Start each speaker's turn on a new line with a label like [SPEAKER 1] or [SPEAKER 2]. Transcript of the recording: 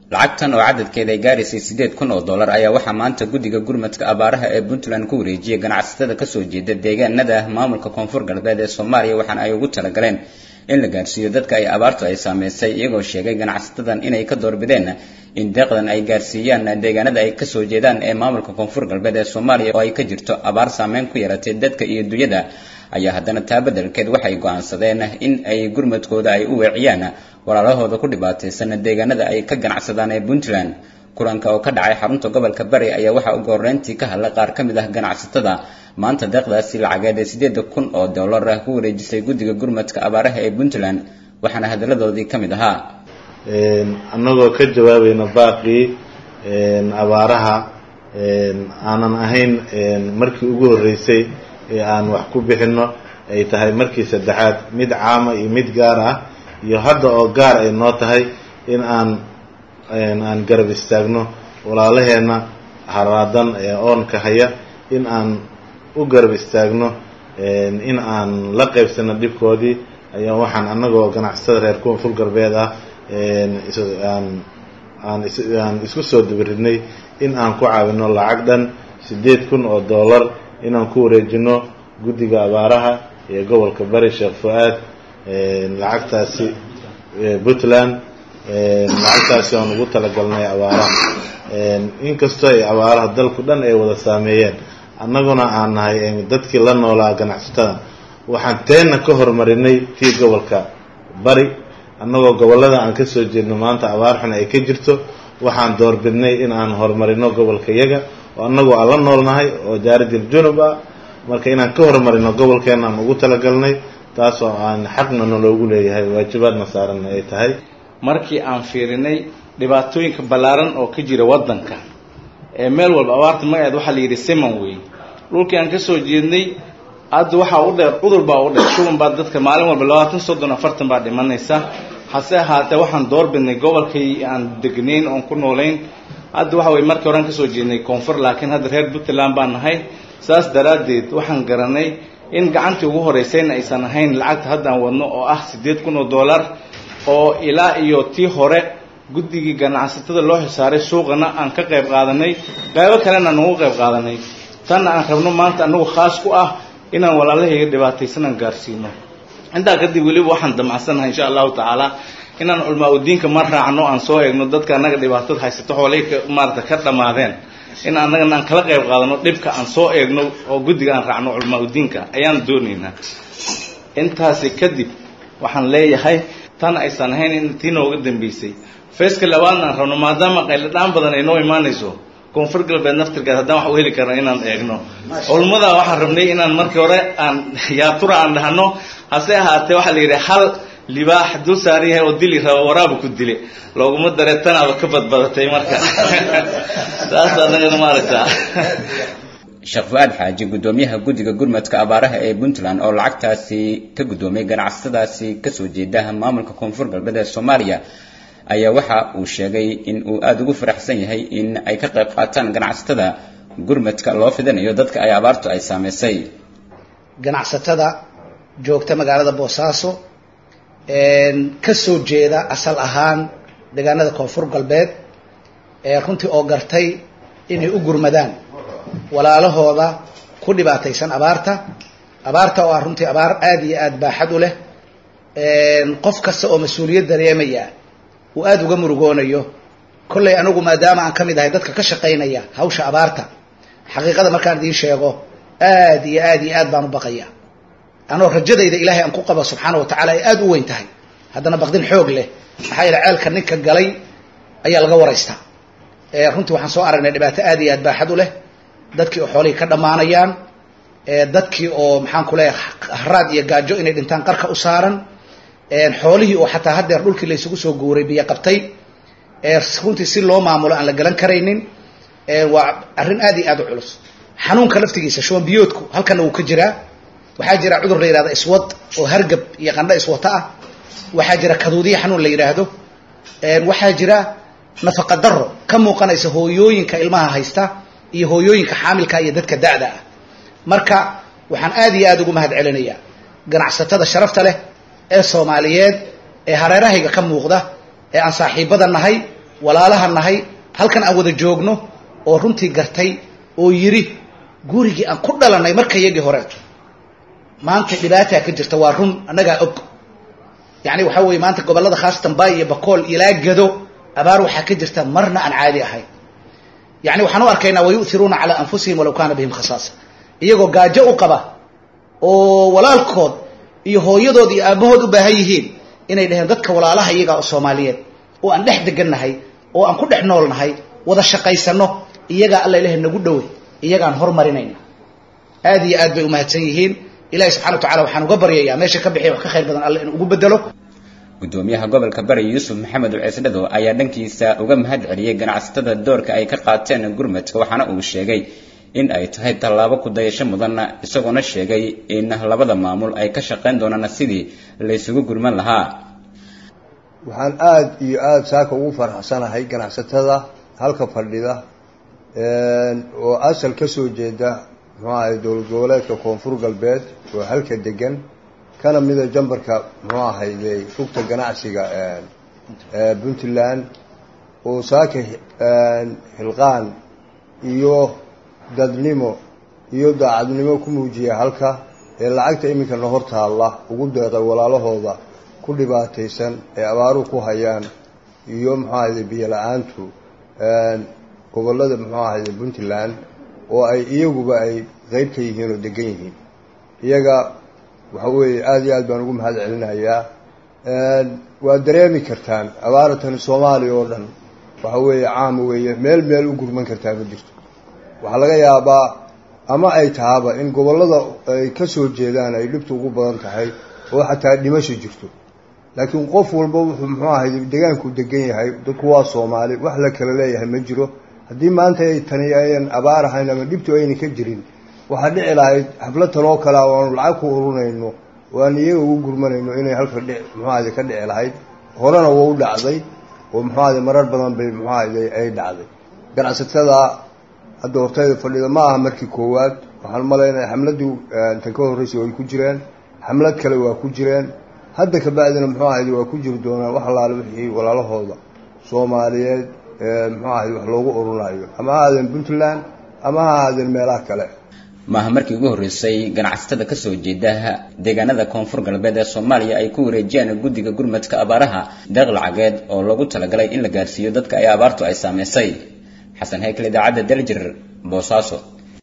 [SPEAKER 1] lacagtan oo cadadkeeda ay gaaraysay siddeed kun oo dollar ayaa waxaa maanta guddiga gurmadka abaaraha ee puntland ku wareejiyay ganacsatada kasoo jeeda deegaanada maamulka koonfur galbeed ee soomaaliya waxaana ay ugu talagaleen in la gaarsiiyo dadka ay abaartu ay saameysay iyagoo sheegay ganacsatadan inay ka doorbideen in deeqdan ay gaarsiiyaan deegaanada ay kasoo jeedaan ee maamulka koonfur galbeed ee soomaaliya oo ay ka jirto abaar saameyn ku yaratay dadka iyo dunyada ayaa haddana taa beddelkeed waxay go'aansadeen in ay gurmadkooda ay u weeciyaan walaalahooda ku dhibaataysan deegaanada ay ka ganacsadaan ee puntland kulanka oo ka dhacay xarunta gobolka bari ayaa waxaa ugu horreyntii ka hadlay qaar ka mid ah ganacsatada maanta deeqdaasi lacageed ee siddeeda kun oo dollar ah ku wareejisay guddiga gurmadka abaaraha ee puntland waxaana hadalladoodii ka mid ahaa
[SPEAKER 2] annagoo ka jawaabayna baaqii abaaraha aanan ahayn markii ugu horreysay ee aan wax ku bixinno ay tahay markii saddexaad mid caama iyo mid gaar ah iyo hadda oo gaar ay noo tahay in aan aan garab istaagno walaalaheenna haraadan ee oonka haya in aan u garab istaagno in aan la qaybsano dhibkoodii ayaa waxaan annagoo ganacsatada reer koonfur galbeed ah aan aan aan isku soo dabaridnay in aan ku caawino lacag dhan siddeed kun oo dollar inaan ku wareejino guddiga abaaraha ee gobolka bari sheekh fu-aad lacagtaasi puntland lacagtaasi aan ugu talagalnay abaaraha inkastoo ay abaaraha dalku dhan ay wada saameeyeen annaguna aan nahay dadkii la noolaa ganacsatada waxaan teenna ka horumarinay tii gobolka bari annagoo gobollada aan kasoo jeedno maanta abaar xun ay ka jirto waxaan doorbidnay in aan horumarino gobolka yaga oo annagoo aan la noolnahay oo jaarijil junub ah marka inaan ka horumarino gobolkeena aan ugu talagalnay taasoo aan xaqna naloogu leeyahay waajibaadna saaranna ay tahay
[SPEAKER 3] markii aan fiirinay dhibaatooyinka ballaaran oo ka jira waddanka ee meel walba abaarta magaceed waxaa la yidhi siman wey dhulkii aan kasoo jeednay hadda waxaa u dheer cudur baa u dheer shuban baa dadka maalin walba labaatan soddon afartan baa dhimanaysa hase ahaatee waxaan doorbidnay gobolkay aan degnayn oon ku noolayn hadda waxa weye markii horean kasoo jeednay koonfur laakiin hadda reer puntland baan nahay saas daraaddeed waxaan garanay in gacantii ugu horeysayna aysan ahayn lacagta haddaan wadno oo ah siddeed kun oo dollar oo ilaa iyo tii hore guddigii ganacsatada loo xisaaray suuqana aan ka qayb qaadanay qaybo kalena aan ugu qayb qaadanay tanna aan rabno maanta anagu khaas ku ah inaan walaalahayga dhibaataysanaan gaarsiino intaa kadib weliba waxaan damacsannahay insha allahu tacaala inaan culmaa udiinka ma raacno aan soo eegno dadka annaga dhibaatada haysato xoolay maarata ka dhammaadeen in annagana aan kala qayb qaadano dhibka aan soo eegno oo guddiga aan raacno culmaa udiinka ayaan doonaynaa intaasi kadib waxaan leeyahay tan aysan ahayn in tii nooga dambeysay feeska labaadna aan rabno maadaama qayladhaan badan ay noo imaanayso koonfur galbeed naftirkeed haddaan wax u heli karno inaan eegno culummada waxaan rabnay inaan markii hore aan yaatura aan dhahno hase ahaatee waxaa la yidhi hal libaax dul saaran yahay oo dili raba waraabu ku dile looguma daree tanaaba ka badbadatay marka saas anagana maaragtaa
[SPEAKER 1] sheekh fu-aad xaaji guddoomiyaha guddiga gurmadka abaaraha ee puntland oo lacagtaasi ka guddoomay ganacsatadaasi kasoo jeeda maamulka koonfur galbeed ee soomaaliya ayaa waxa uu sheegay in uu aada ugu faraxsan yahay in ay ka qayb qaataan ganacsatada gurmadka loo fidinayo dadka ay abaartu ay saameysay
[SPEAKER 4] ganacsatada joogta magaalada boosaaso ka soo jeeda asal ahaan deegaanada koonfur galbeed ee runtii oo gartay inay u gurmadaan walaalahooda ku dhibaataysan abaarta abaarta oo ah runtii abaar aada iyo aada baaxad u leh qof kasta oo mas-uuliyad dareemaya uu aada uga murugoonayo kollay anigu maadaama aan ka mid ahay dadka ka shaqaynaya hawsha abaarta xaqiiqada markaan idiin sheego aada iyo aada iyo aad baan u baqaya anoo rajadayda ilaahay aan ku qabo subxaana wa tacala ay aada u weyn tahay haddana baqdin xoog leh maxaa yeele ceelka ninka galay ayaa laga waraystaa runtii waxaan soo aragnay dhibaato aada iyo aad baaxad u leh dadkii oo xoolihii ka dhammaanayaan dadkii oo maxaan ku leeyahay haraad iyo gaajo inay dhintaan qarka u saaran xoolihii oo xataa haddeer dhulkii la isugu soo guuray biyo qabtay runtii si loo maamulo aan la galan karaynin waa arrin aada iyo aada u culus xanuunka laftigiisa shuban biyoodku halkana wuu ka jiraa waxaa jira cudur la yihahdo iswad oo hargab iyo qandho iswato ah waxaa jira kaduudiya xanuun la yidhaahdo waxaa jira nafaqa daro ka muuqanaysa hooyooyinka ilmaha haysta iyo hooyooyinka xaamilka iyo dadka da-da ah marka waxaan aada iyo aada ugu mahad celinayaa ganacsatada sharafta leh ee soomaaliyeed ee hareerahayga ka muuqda ee aan saaxiibada nahay walaalaha nahay halkan aan wada joogno oo runtii gartay oo yidhi gurigii aan ku dhalanay marka yagii horeeto maanta dhibaataa ka jirta waa run annagaa og yani waxaa weeye maanta gobollada khaasatan baay iyo bakool ilaa gado abaar waxaa ka jirta marna aan caadi ahayn yani waxaan u arkaynaa wayu'iruuna calaa anfusihim walaw kaana bihim khasaasa iyagoo gaajo u qaba oo walaalkood iyo hooyadood iyo aabahood u baahan yihiin inay dhaheen dadka walaalaha iyagaa oo soomaaliyeed oo aan dhex degannahay oo aan ku dhex noolnahay wada shaqaysano iyagaa alla ilahay nagu dhowe iyagaan hormarinayna aad iyo aad bay umahadsan yihiin ilahi subxana wa tacala waxaan uga baryayaa meesha ka bixiya wax ka khayr badan alle inuu ugu bedelo
[SPEAKER 1] gudoomiyaha gobolka bari yuusuf maxamed uceesdhado ayaa dhankiisa uga mahad celiyey ganacsatada doorka ay ka qaateen gurmadka waxaana uu sheegay in ay tahay tallaabo kudayasho mudanna isagoona sheegay in labada maamul ay ka shaqayn doonaan sidii laysugu gurman lahaa
[SPEAKER 5] waxaan aada iyo aada saaka ugu faraxsanahay ganacsatada halka fadhida oo asal ka soo jeeda muxuu ahay dowlad goboleedka koonfur galbeed oo halka degan kana mida jambarka muxuu ahayde rugta ganacsiga puntland oo saaka hilqaan iyo dadnimo iyo daacadnimo ku muujiya halka ee lacagta iminkana hor taalla ugu deeqay walaalahooda ku dhibaataysan ee abaaruhu ku hayaan iyo muxuu ahayde biyo la-aantu gobollada muxuu ahayde puntland oo ay iyaguba ay qeyb ka yihiin oo degan yihiin iyaga waxa weeye aada iyo aad baan ugu mahad celinayaa waad dareemi kartaan abaaratani soomaaliya oo dhan waxa weeye caama weeye meel meel u gurman kartaa ma jirto waxaa laga yaabaa ama ay tahaba in gobollada ay ka soo jeedaan ay dhibtu ugu badan tahay oo xataa dhimasho jirto laakiin qof walba wuxuu muxuu ahay degaanku degan yahay dadku waa soomaali wax la kala leeyahay ma jiro haddii maanta ay tani ayan abaar ahayn ama dhibtu ayna ka jirin waxaa dhici lahayd xaflad taloo kale oo aanu lacag ku urunayno oo aan iyaga ugu gurmanayno inay halka dhi muxuu ahayde ka dhici lahayd horena waa u dhacday oo muxuu ahayde marar badan bay muxuu ahayde ay dhacday ganacsatada hadda hortayda fadhida ma aha markii koowaad waxaan malaynaya xamladii tan ka horreysay way ku jireen xamlad kale waa ku jireen hadda kabacdina muxuu ahayde waa ku jiri doonaan wax allaale wixii walaalahooda soomaaliyeed muxuu ahayde wax loogu ururinayo ama ha ahaadeen puntland ama ha ahaadeen meelaha kale
[SPEAKER 1] maaha markii ugu horreysay ganacsatada kasoo jeeda deegaanada koonfur galbeed ee soomaaliya ay ku wareejiyaan guddiga gurmadka abaaraha deeq lacageed oo loogu talagalay in la gaarsiiyo dadka ay abaartu ay saameysay xasan haykel idaacadda daljir boosaaso